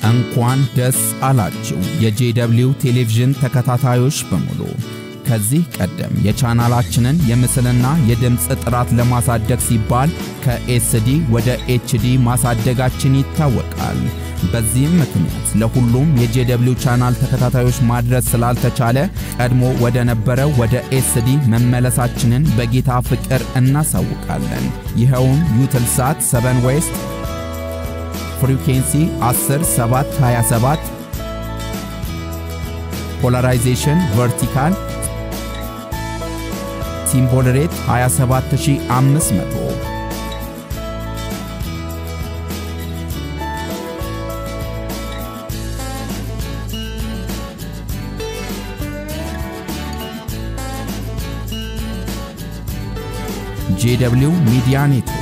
እንኳን ደስ አላችሁ የጄደብሊው ቴሌቪዥን ተከታታዮች በሙሉ። ከዚህ ቀደም የቻናላችንን የምስልና የድምፅ ጥራት ለማሳደግ ሲባል ከኤስዲ ወደ ኤችዲ ማሳደጋችን ይታወቃል። በዚህም ምክንያት ለሁሉም የጄደብሊው ቻናል ተከታታዮች ማድረስ ስላልተቻለ ቀድሞ ወደ ነበረው ወደ ኤስዲ መመለሳችንን በጌታ ፍቅር እናሳውቃለን። ይኸውም ዩትልሳት 7 ዌስት ፍሪኩንሲ 10 7 27 ፖላራይዜሽን ቨርቲካል ሲምቦል ሬት 27500 ጄደብሊው ሚዲያ ኔትወርክ